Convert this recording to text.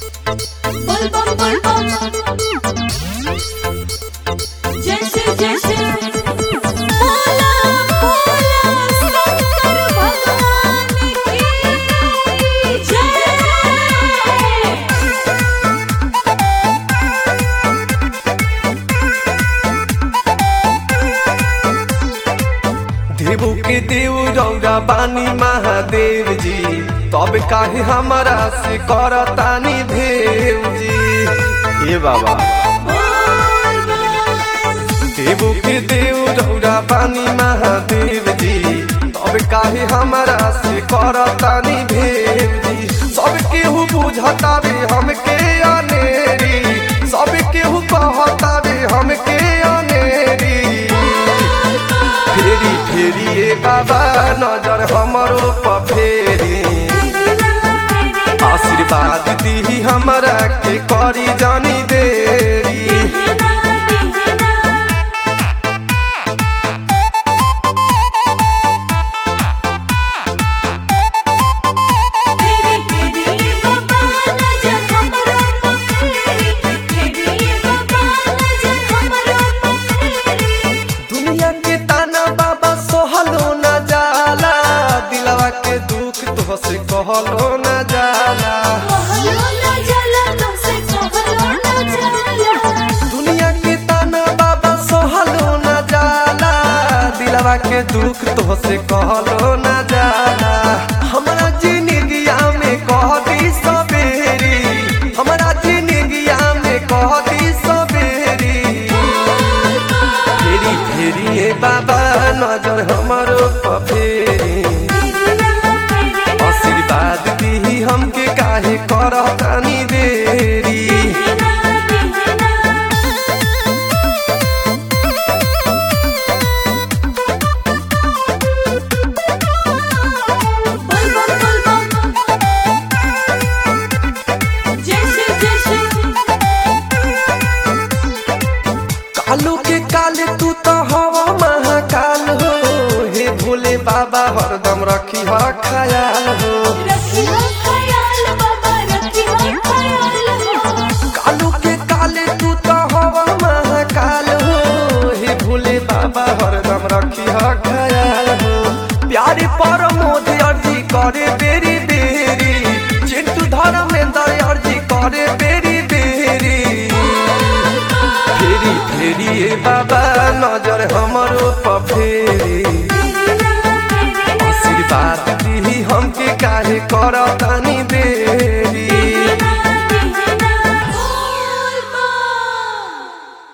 बोल बम बोल बम जैसे जैसे बोला बोला शंकर भगवान की जय देवो के देव रौरा बानी महादेव जी तब काहे हमारा से करतानी भेव जी ये बाबा देवो के देव रौरा बानी महादेव जी तब काहे हमारा से करतानी भेव जी सब केहू बुझतावे हमके अनेरी सब केहू कहतावे हमके अनेरी फेरी फेरी ए बाबा नजर हमरो पर फेरी आशीर्वाद दी हमरा के करी जानी देरी तेरी तेरी बाबा नजर हमरा पखेरी तेरी बाबा नजर हमरा पखेरी दुनिया के ताना बाबा सोहलो न जाला दिलवा के दुख तो से कहलो न जाला कहलो ना जाला तुमसे कहलो ना जाला दुनिया के ताना बाबा सोहलो न जाला दिलवा के दुख तो से कहलो न जाला हमरा जिंदगिया में कह दी सबेरी हमरा जिंदगिया में कह दी सबेरी फेरी फेरी ए बाबा नजर हमरो पर फेरी आशीर्वाद दी हमके काहे करतानी देरी बोल बम बोल बम जैसे जैसे कालू के काले तू तो हवा महाकाल हो हे भोले बाबा हरदम रखी हा ख्याल हो रखी हो ख्याल बाबा रखी हो ख्याल कालू के काले तू तो हवा महाकाल हो हे भोले बाबा हरदम रखी हा ख्याल हो प्यारे पर मोदी अर्जी करे बेरी बेरी चिंटू धर्मेंद्र अर्जी करे बेरी बेरी फेरी फेरी ए बाबा नजर हमरो पर फेरी आशीर्वाद दी हमके काहे करत